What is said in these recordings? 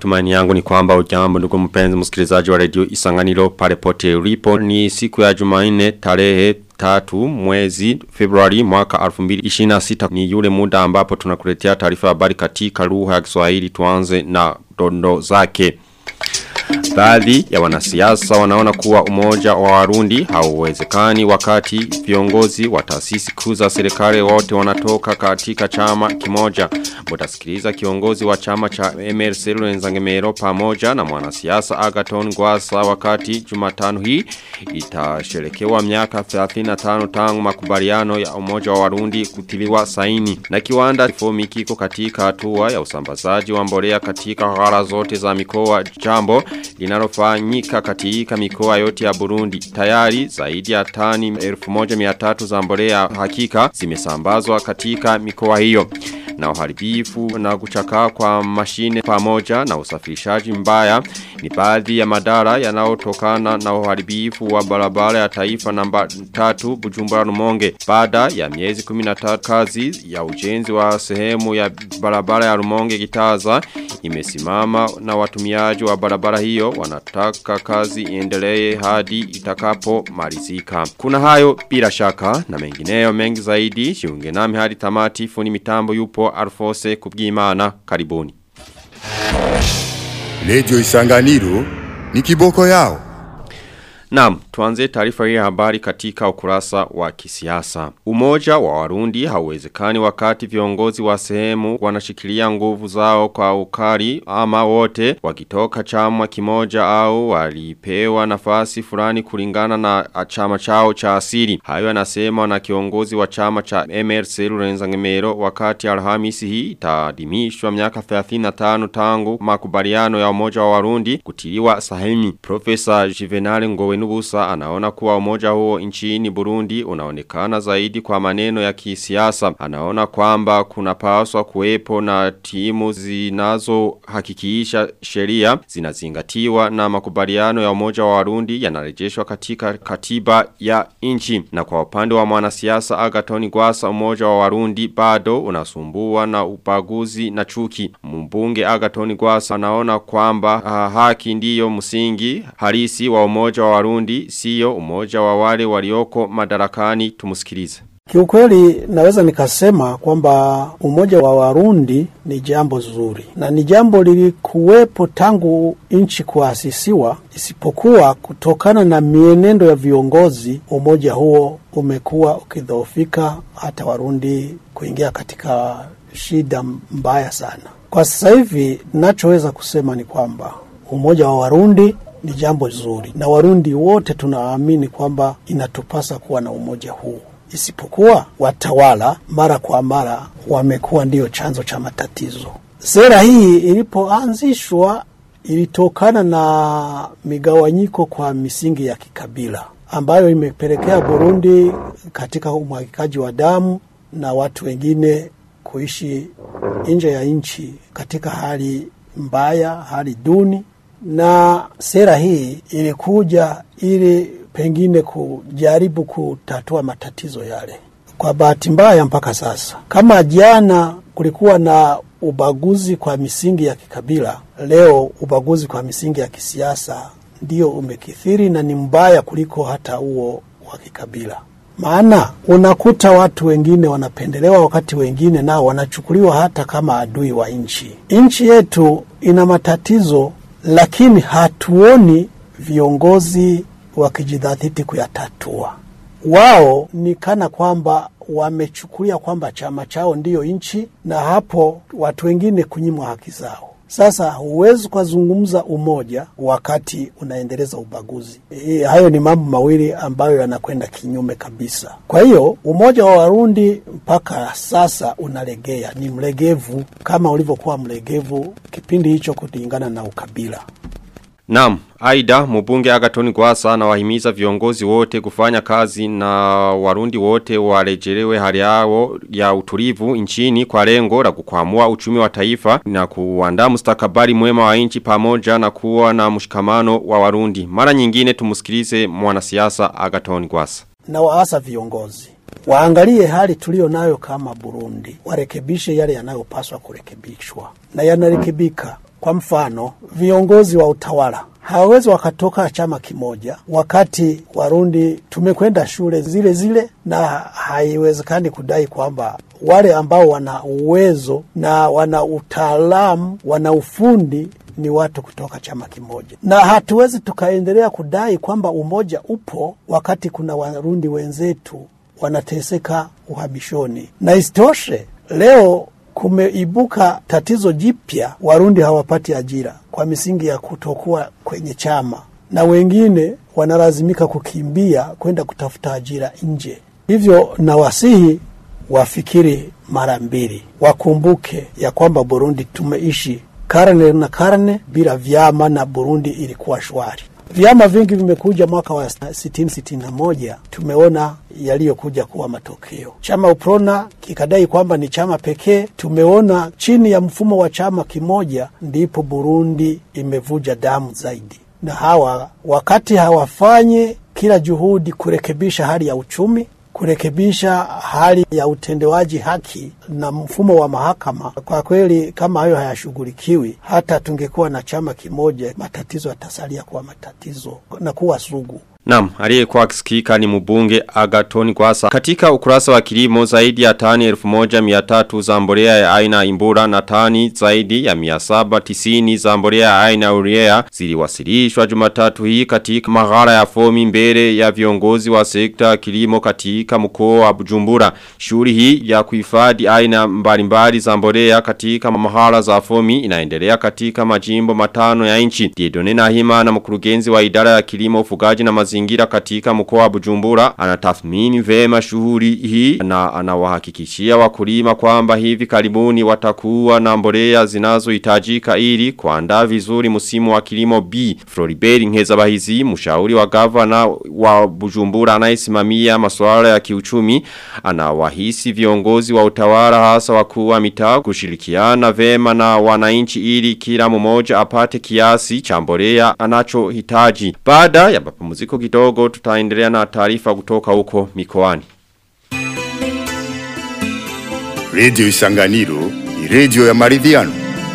Matumaini yangu ni kwamba ujambo ndugu mpenzi msikilizaji wa redio Isanganiro pale pote ulipo ni siku ya Jumanne tarehe tatu mwezi Februari mwaka 2026 ni yule muda ambapo tunakuletea taarifa habari katika lugha ya Kiswahili tuanze na dondo zake. Baadhi ya wanasiasa wanaona kuwa umoja wa warundi hauwezekani wakati viongozi wa taasisi kuu za serikali wote wanatoka katika chama kimoja. Mutasikiliza kiongozi wa chama cha MRC Lwenzangemero pamoja na mwanasiasa Agaton Gwasa wakati Jumatano hii itasherekewa miaka 35 tangu makubaliano ya umoja wa warundi kutiliwa saini. Na kiwanda fomi kiko katika hatua ya usambazaji wa mbolea katika ghala zote za mikoa jambo linalofanyika katika mikoa yote ya Burundi. Tayari zaidi ya tani 1300 za mbolea hakika zimesambazwa katika mikoa hiyo. Na uharibifu na kuchakaa kwa mashine pamoja na usafirishaji mbaya ni baadhi ya madara yanayotokana na uharibifu wa barabara ya taifa namba 3 Bujumbura Rumonge. Baada ya miezi 13 kazi ya ujenzi wa sehemu ya barabara ya Rumonge Gitaza imesimama na watumiaji wa barabara hiyo wanataka kazi iendelee hadi itakapo malizika. Kuna hayo bila shaka na mengineyo mengi zaidi jiunge nami hadi tamati funi mitambo yupo Alfose kubwimana karibuni. Lejo Isanganiro ni kiboko yao. Naam, tuanze taarifa hii ya habari katika ukurasa wa kisiasa. Umoja wa Warundi hauwezekani wakati viongozi wa sehemu wanashikilia nguvu zao kwa ukali ama wote wakitoka chama kimoja au walipewa nafasi fulani kulingana na chama chao cha asili. Hayo anasema na kiongozi wa chama cha MRC Lurenzangemero wakati Alhamisi hii itaadhimishwa miaka 35 tangu makubaliano ya umoja wa Warundi kutiliwa sahini. Profesa Juvenal Ngowe Nubusa anaona kuwa umoja huo nchini Burundi unaonekana zaidi kwa maneno ya kisiasa. Anaona kwamba kuna paswa kuwepo na timu zinazo hakikisha sheria zinazingatiwa na makubaliano ya umoja wa Warundi yanarejeshwa katika katiba ya nchi. Na kwa upande wa mwanasiasa Agatoni Gwasa umoja wa Warundi bado unasumbua na ubaguzi na chuki. Mbunge Agatoni Gwasa anaona kwamba uh, haki ndiyo msingi halisi wa umoja wa Warundi siyo umoja wa wale walioko madarakani tumusikilize. Kiukweli naweza nikasema kwamba umoja wa Warundi ni jambo zuri na ni jambo lilikuwepo tangu nchi kuasisiwa, isipokuwa kutokana na mienendo ya viongozi, umoja huo umekuwa ukidhoofika, hata Warundi kuingia katika shida mbaya sana. Kwa sasa hivi, nachoweza kusema ni kwamba umoja wa Warundi ni jambo zuri na Warundi wote tunaamini kwamba inatupasa kuwa na umoja huu, isipokuwa watawala mara kwa mara wamekuwa ndiyo chanzo cha matatizo. Sera hii ilipoanzishwa ilitokana na migawanyiko kwa misingi ya kikabila ambayo imepelekea Burundi katika umwagikaji wa damu na watu wengine kuishi nje ya nchi katika hali mbaya, hali duni na sera hii ilikuja ili pengine kujaribu kutatua matatizo yale. Kwa bahati mbaya, mpaka sasa, kama jana kulikuwa na ubaguzi kwa misingi ya kikabila, leo ubaguzi kwa misingi ya kisiasa ndio umekithiri na ni mbaya kuliko hata huo wa kikabila. Maana unakuta watu wengine wanapendelewa, wakati wengine nao wanachukuliwa hata kama adui wa nchi. Nchi yetu ina matatizo lakini hatuoni viongozi wakijidhatiti kuyatatua. Wao ni kana kwamba wamechukulia kwamba chama chao ndiyo nchi, na hapo watu wengine kunyimwa haki zao. Sasa huwezi ukazungumza umoja wakati unaendeleza ubaguzi. E, hayo ni mambo mawili ambayo yanakwenda kinyume kabisa. Kwa hiyo umoja wa Warundi mpaka sasa unalegea, ni mlegevu kama ulivyokuwa mlegevu kipindi hicho kulingana na ukabila. Naam, aida mbunge Agatoni Gwasa na wahimiza viongozi wote kufanya kazi na warundi wote warejelewe hali yao ya utulivu nchini kwa lengo la kukwamua uchumi wa taifa na kuandaa mustakabali mwema wa nchi pamoja na kuwa na mshikamano wa warundi. Mara nyingine tumusikilize mwanasiasa Agatoni Gwasa. Na waasa viongozi waangalie hali tulio nayo kama Burundi, warekebishe yale yanayopaswa kurekebishwa na yanarekebika Kwa mfano, viongozi wa utawala hawawezi wakatoka chama kimoja wakati Warundi tumekwenda shule zile zile, na haiwezekani kudai kwamba wale ambao wana uwezo na wana utaalamu, wana ufundi ni watu kutoka chama kimoja, na hatuwezi tukaendelea kudai kwamba umoja upo wakati kuna Warundi wenzetu wanateseka uhamishoni. Na isitoshe leo kumeibuka tatizo jipya, Warundi hawapati ajira kwa misingi ya kutokuwa kwenye chama, na wengine wanalazimika kukimbia kwenda kutafuta ajira nje. Hivyo nawasihi wafikiri mara mbili, wakumbuke ya kwamba Burundi tumeishi karne na karne bila vyama na Burundi ilikuwa shwari. Vyama vingi vimekuja mwaka wa sitini sitini na moja, tumeona yaliyokuja kuwa matokeo. Chama UPRONA kikadai kwamba ni chama pekee. Tumeona chini ya mfumo wa chama kimoja ndipo Burundi imevuja damu zaidi, na hawa wakati hawafanye kila juhudi kurekebisha hali ya uchumi kurekebisha hali ya utendewaji haki na mfumo wa mahakama. Kwa kweli, kama hayo hayashughulikiwi, hata tungekuwa na chama kimoja, matatizo yatasalia kuwa matatizo na kuwa sugu. Naam, aliyekuwa akisikika ni mbunge Agaton Kwasa. Katika ukurasa wa kilimo zaidi ya tani 1300 za mbolea ya aina imbura na tani zaidi ya 790 za mbolea ya aina urea ziliwasilishwa Jumatatu hii katika maghala ya fomi mbele ya viongozi wa sekta ya kilimo katika mkoa wa Bujumbura. Shughuli hii ya kuhifadhi aina mbalimbali za mbolea katika maghala za fomi inaendelea katika majimbo matano ya nchi. Diedone Nahima na mkurugenzi wa idara ya kilimo ufugaji na mazingira katika mkoa wa Bujumbura anatathmini vema shughuli hii na anawahakikishia wakulima kwamba hivi karibuni watakuwa na mbolea zinazohitajika ili kuandaa vizuri msimu wa kilimo B. Floribert Nkezabahizi mshauri wa gavana wa Bujumbura anayesimamia masuala ya kiuchumi anawahisi viongozi wa utawala hasa wakuu wa mitaa kushirikiana vema na wananchi ili kila mmoja apate kiasi cha mbolea anachohitaji. Baada ya mapumziko kidogo tutaendelea na taarifa kutoka huko mikoani. Radio Isanganiro ni radio ya maridhiano.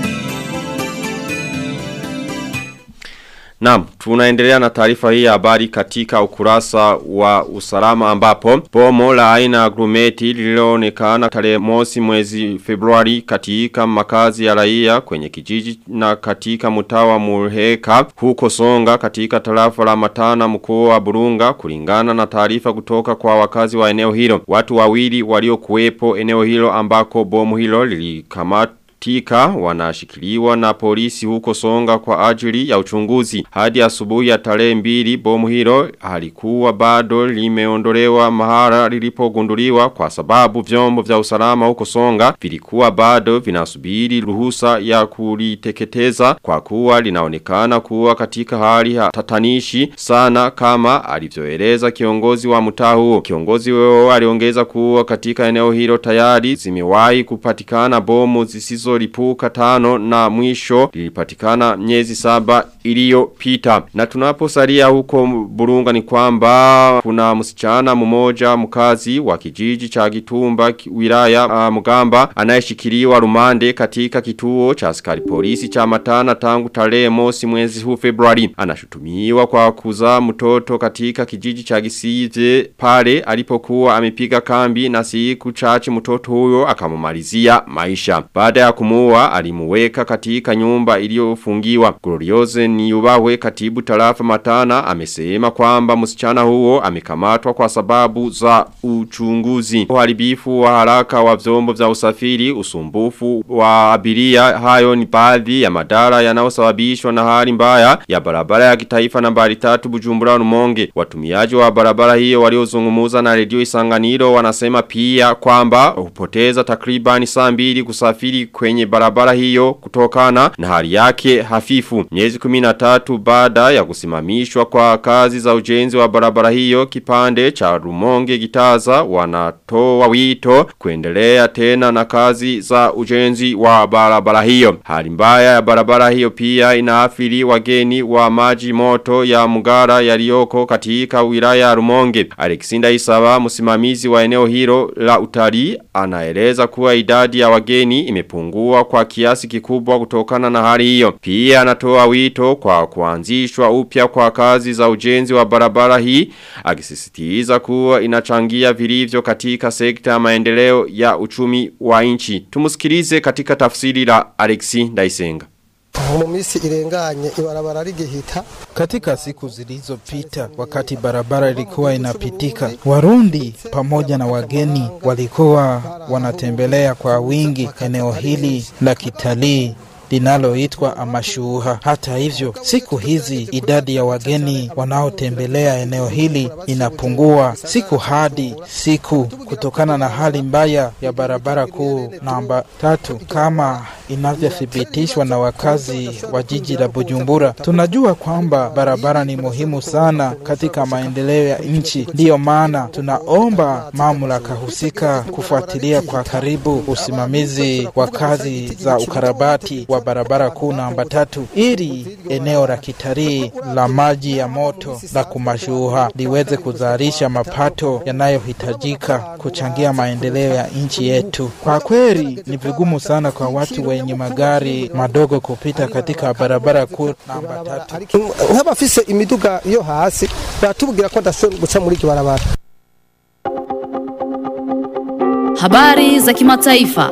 Naam, tunaendelea na taarifa hii ya habari katika ukurasa wa usalama ambapo bomo la aina ya grumeti lililoonekana tarehe mosi mwezi Februari katika makazi ya raia kwenye kijiji na katika mtaa wa Murheka huko Songa katika tarafa la Matana mkoa wa Burunga kulingana na taarifa kutoka kwa wakazi wa eneo hilo. Watu wawili waliokuwepo eneo hilo ambako bomu hilo lilikamata Tika wanashikiliwa na polisi huko songa kwa ajili ya uchunguzi. Hadi asubuhi ya tarehe mbili bomu hilo halikuwa bado limeondolewa mahara lilipogunduliwa kwa sababu vyombo vya usalama huko songa vilikuwa bado vinasubiri ruhusa ya kuliteketeza kwa kuwa linaonekana kuwa katika hali tatanishi sana kama alivyoeleza kiongozi wa mtaa huo. Kiongozi huo aliongeza kuwa katika eneo hilo tayari zimewahi kupatikana bomu zisizo lipuka tano na mwisho lilipatikana miezi saba iliyopita. Na tunaposalia huko Burunga ni kwamba kuna msichana mmoja mkazi wa kijiji cha Gitumba wilaya uh, Mugamba anayeshikiliwa rumande katika kituo cha askari polisi cha Matana tangu tarehe mosi mwezi huu Februari. Anashutumiwa kwa kuzaa mtoto katika kijiji cha Gisize pale alipokuwa amepiga kambi na siku chache mtoto huyo akamumalizia maisha. Baada ya kumuua alimuweka katika nyumba iliyofungiwa. Glorioze Niyubahwe katibu tarafa Matana amesema kwamba msichana huo amekamatwa kwa sababu za uchunguzi. Uharibifu wa haraka wa vyombo vya usafiri, usumbufu wa abiria hayo ni baadhi ya madara yanayosababishwa na hali mbaya ya barabara ya kitaifa nambari 3 Bujumbura Rumonge. Watumiaji wa barabara hiyo waliozungumuza na redio Isanganiro wanasema pia kwamba hupoteza takribani saa mbili kusafiri kwenye barabara hiyo kutokana na hali yake hafifu. Miezi 13 baada ya kusimamishwa kwa kazi za ujenzi wa barabara hiyo kipande cha Rumonge Gitaza wanatoa wito kuendelea tena na kazi za ujenzi wa barabara hiyo. Hali mbaya ya barabara hiyo pia inaathiri wageni wa maji moto ya Mugara yaliyoko katika wilaya ya Rumonge. Alexander Isaba msimamizi wa eneo hilo la utalii anaeleza kuwa idadi ya wageni imepungua kupungua kwa kiasi kikubwa kutokana na hali hiyo. Pia anatoa wito kwa kuanzishwa upya kwa kazi za ujenzi wa barabara hii akisisitiza kuwa inachangia vilivyo katika sekta ya maendeleo ya uchumi wa nchi. Tumusikilize katika tafsiri la Alexi Ndaisenga. mu minsi irenganye ibarabara rigihita Katika siku zilizopita, wakati barabara ilikuwa inapitika, Warundi pamoja na wageni walikuwa wanatembelea kwa wingi eneo hili la kitalii linaloitwa Amashuha. Hata hivyo, siku hizi idadi ya wageni wanaotembelea eneo hili inapungua siku hadi siku kutokana na hali mbaya ya barabara kuu namba tatu kama inavyothibitishwa na wakazi wa jiji la Bujumbura. Tunajua kwamba barabara ni muhimu sana katika maendeleo ya nchi, ndiyo maana tunaomba mamlaka husika kufuatilia kwa karibu usimamizi wa kazi za ukarabati wa barabara kuu namba tatu ili eneo la kitalii la maji ya moto la Kumashuha liweze kuzalisha mapato yanayohitajika kuchangia maendeleo ya nchi yetu. Kwa kweli ni vigumu sana kwa watu wenye magari madogo kupita katika barabara kuu namba tatu. ariko nk'abafise imiduga yo hasi batubwira ko adashobora guca muri iryo barabara Habari za kimataifa.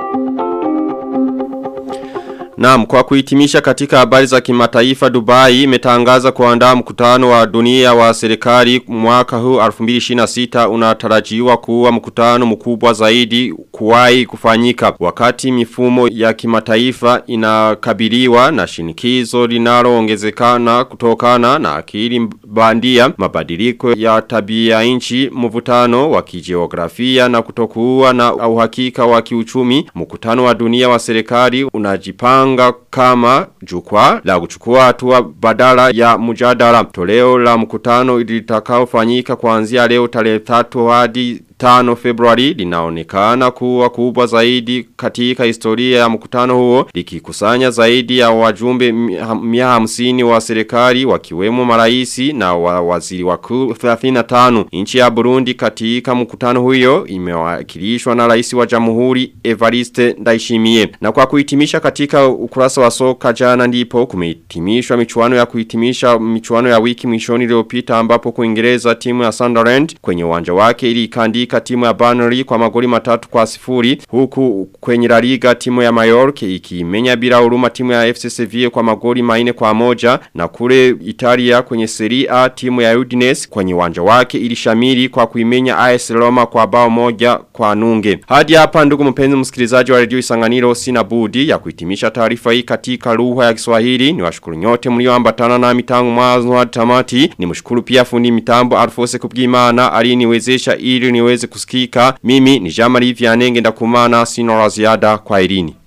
Naam, kwa kuhitimisha katika habari za kimataifa Dubai imetangaza kuandaa mkutano wa dunia wa serikali mwaka huu 2026 unatarajiwa kuwa mkutano mkubwa zaidi kuwahi kufanyika wakati mifumo ya kimataifa inakabiliwa na shinikizo linaloongezekana kutokana na akili bandia mabadiliko ya tabia nchi mvutano wa kijiografia na kutokuwa na uhakika wa kiuchumi mkutano wa dunia wa serikali unajipanga kama jukwaa la kuchukua hatua badala ya mjadala toleo la mkutano litakaofanyika kuanzia leo tarehe 3 hadi 5 Februari linaonekana kuwa kubwa zaidi katika historia ya mkutano huo likikusanya zaidi ya wajumbe mia hamsini wa serikali wakiwemo maraisi na wa waziri wakuu 35 nchi ya Burundi katika mkutano huyo imewakilishwa na rais wa jamhuri Evariste Ndayishimiye na kwa kuhitimisha katika ukurasa wa soka jana ndipo kumehitimishwa michuano ya kuhitimisha michuano ya wiki mwishoni iliyopita ambapo kuingereza timu ya Sunderland kwenye uwanja wake ilikandika timu ya Burnley kwa magoli matatu kwa sifuri huku kwenye La Liga timu ya Mallorca ikimenya bila huruma timu ya FC Sevilla kwa magoli maine kwa moja na kule Italia kwenye Serie A timu ya Udinese kwenye uwanja wake ilishamiri kwa kuimenya AS Roma kwa bao moja kwa nunge. Hadi hapa ndugu mpenzi msikilizaji wa Radio Isanganiro sina budi ya kuhitimisha taarifa hii katika lugha ya Kiswahili. Niwashukuru nyote mlioambatana na mitangu mwanzo hadi tamati. Nimshukuru pia fundi mitambo Alfose Kubwimana aliniwezesha ili niweze kusikika. Mimi ni Jamali Vianenge ndakumana sino la ziada kwa irini.